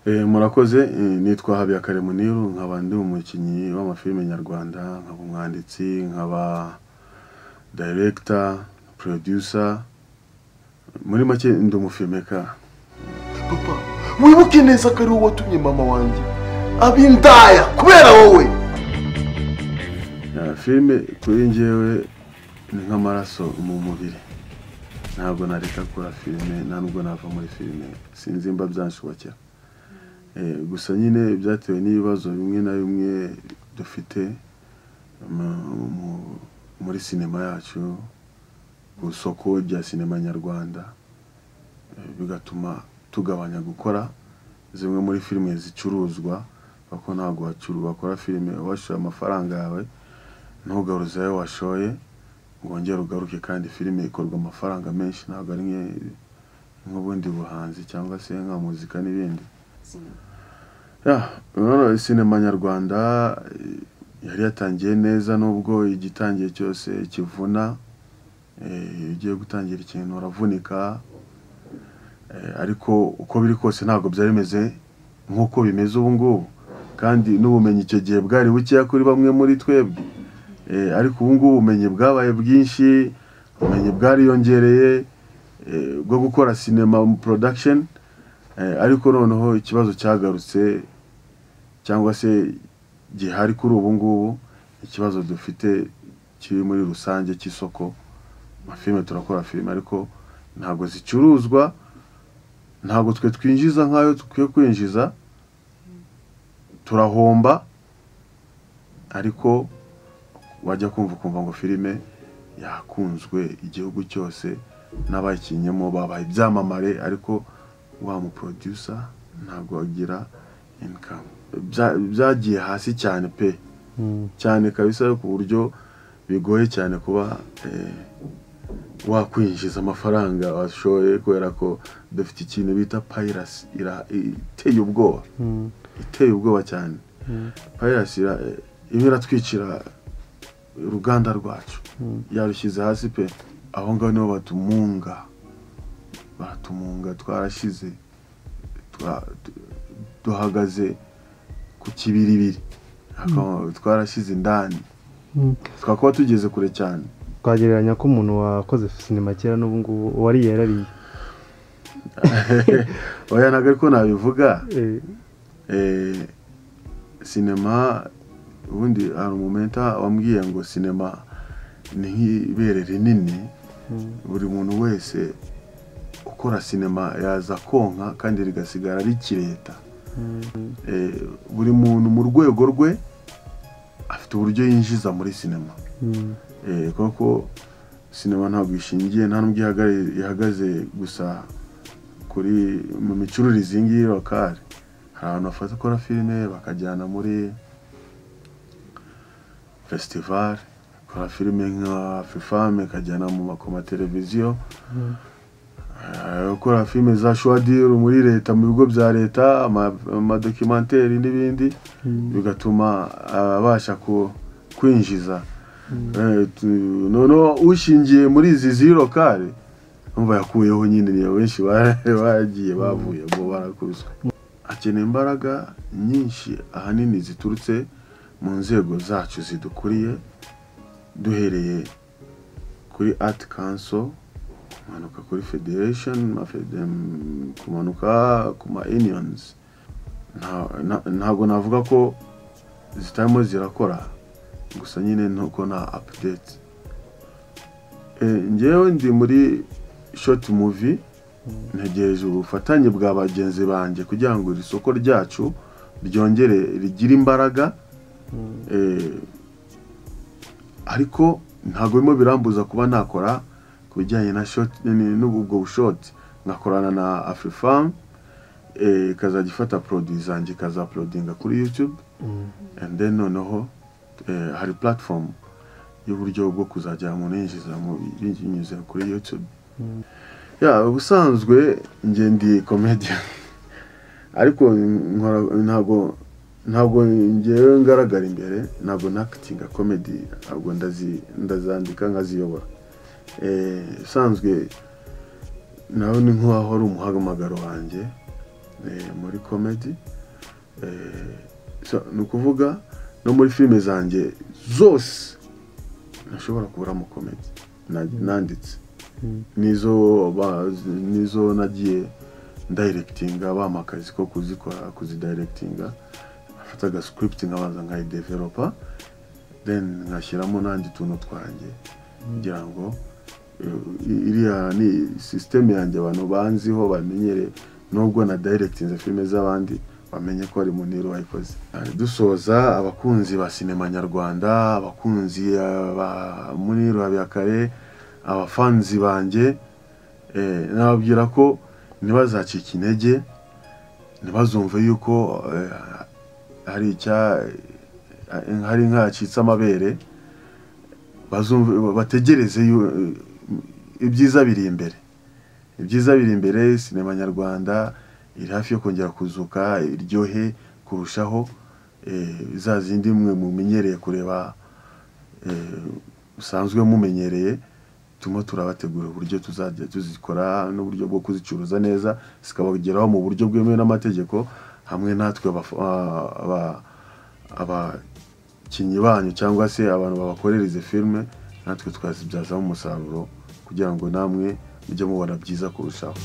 Murakoze nitwa Habiyakare Muniru nkaba ndi umukinnyi w'amafilime nyarwanda, nkaba umwanditsi, nkaba director, producer, muri make ndi umufilmekara. papa wibuke neza ko ari wowe watumye mama wanjye aba indaya kubera wowe Ya, filime kuri njyewe ni nk'amaraso mu mubiri ntabwo nareka kora filime nta nubwo nava muri filime sinzi mba byanshobokera Eh, gusa nyine byatewe n'ibibazo bimwe na bimwe dufite mu- mu- muri sinema yacu ku isoko rya sinema nyarwanda Eh, bigatuma tugabanya gukora zimwe muri filime zicuruzwa kuko ntabwo wacuru bakora filime washoye amafaranga yawe ntugaruze ayo washoye ngo wongere ugaruke kandi filime ikorwa amafaranga menshi ntabwo ari nke- nk'ubundi buhanzi cyangwa se nka muzika n'ibindi ya urabona sinema nyarwanda eh, yari yatangiye neza nubwo igitangiye cyose kivuna eh, iyo ugiye gutangira ikintu uravunika Eh, ariko uko biri kose ntabwo byari bimeze nk'uko bimeze ubu ngubu kandi n'ubumenyi icyo gihe bwari bukeya kuri bamwe muri twebwe Eh, ariko ubu ngubu ubumenyi bwabaye bwinshi ubumenyi bwariyongereye eh, bwo gukora sinema production Eh, ariko noneho ikibazo cyagarutse cyangwa se gihari kuri ubu ngubu ikibazo dufite kiri muri rusange cy'isoko amafilime turakora filime ariko ntabwo zicuruzwa ntabwo twe twinjiza nk'ayo dukwiye kwinjiza turahomba ariko wajya kumva ukumva ngo filime yakunzwe igihugu cyose n'abayikinnyemo babaye ibyamamare ariko wa muprodusa ntabwo agira inikamu byagiye hasi cyane pe cyane kabisa ku buryo bigoye cyane kuba eh, wakwinjiza amafaranga washoye kubera ko dufite ikintu bita payirasi ira- iteye ubwoba iteye ubwoba cyane payirasi ira- irimo iratwicira uruganda rwacu yarushyize hasi pe aho ngaho niho batumunga baratumunga twarashize twa- tu- duhagaze ku kibiribiri Ako- twarashize indani twakaba tugeze kure cyane twagereranya ko umuntu wakoze sinema kera n'ubu ngubu uwari yarariye oya ntabwo ariko nabivuga Eh, eh, sinema ubundi hari umumenta wambwiye ngo sinema ni nk'ibere rinini mm, buri muntu wese ukora sinema yaza konka kandi rigasigara rikireta mm, Eh, buri muntu mu rwego rwe afite uburyo yinjiza muri sinema mm, Eh, koko sinema ntabwo ishingiye nta n'ubwo ihagare- ihagaze gusa kuri mu micururize iyi ngiyi lokale hari abantu bafata ukora filime bakajyana muri fesitivale bakora filime nka fifame ikajyana mu makomateleviziyo mm, hari abakora filime za shuwadiri muri leta mu bigo bya leta ama- amadokimenteri n'ibindi mm, bigatuma abasha ku- kwinjiza mm. Eh, tu- noneho ushingiye muri izi ziri lokale numva yakuyeho nyine ni benshi ba- bagiye bavuye ngo barakubiswe akeneye imbaraga nyinshi ahanini ziturutse mu nzego zacu zidukuriye duhereye kuri art council kumanuka kuri federation amafede- mm, kumanuka ku ma unions Nta- na- ntabwo navuga ko zitarimo zirakora gusa nyine nuko nta update Eh, njyewe ndi muri short movie ntegereje ubufatanye bwa bagenzi banjye kugira ngo iri soko ryacu ryongere rigire imbaraga Eh, ariko ntabwo birimo birambuza kuba nakora ku bijyanye na short ni- n'ubwo bushoti nkakorana na afrifam eh, ikazajya ifata produit zanjye ikazapulodinga kuri youtube Mm, and then noneho eh, hari platform y'uburyo bwo kuzajya umuntu yinjiza mu- binyuze kuri youtube Mm. ya ubusanzwe njye ndi comedian ariko nkora- ntabwo ntabwo ngewe ngaragara imbere ntabwo nakitinga comedy ntabwo ndazi ndazandika nkaziyobora Eh, ubusanzwe nawe ni nk'uwaho ari umuhamagaro wanjye eh, muri komedi ni ukuvuga no muri filime zanjye zose ntashobora kuburamo komedi na- nanditse Mm. nizo ba- nizo nagiye ndayirekitinga bampa akazi ko kuzikora kuzidayirekitinga afata agascript nkabanza nkayidevelopa then nkashyiramo n'andi tuntu twanjye kugira ngo eh, iriya ni sisiteme yanjye abantu banziho bamenyere nubwo na dayirekitinze filime z'abandi bamenye ko ari muniru wayikoze Eh, dusoza abakunzi ba sinema nyarwanda abakunzi eh, ba muniru habiyakare abafanzi banjye eh, nababwira ko ntibazacike intege ntibazumve yuko eh, hari icya eh, hari nk'acitse amabere bazumva bategereze yu- ibyiza biri imbere ibyiza biri imbere sinema nyarwanda iri hafi yo kongera kuzuka iryohe kurushaho eh, za zindi mwe mumenyereye kureba eh, musanzwe mumenyereye turimo turabategurira uburyo tuzajya tuzikora n'uburyo bwo kuzicuruza neza zikabageraho mu buryo bwemewe n'amategeko hamwe natwe abafu- ah, aba- abakinnyi banyu cyangwa se abantu babakorera izi filime natwe twazibyazamo umusaruro kugira ngo namwe mujye mubona byiza kurushaho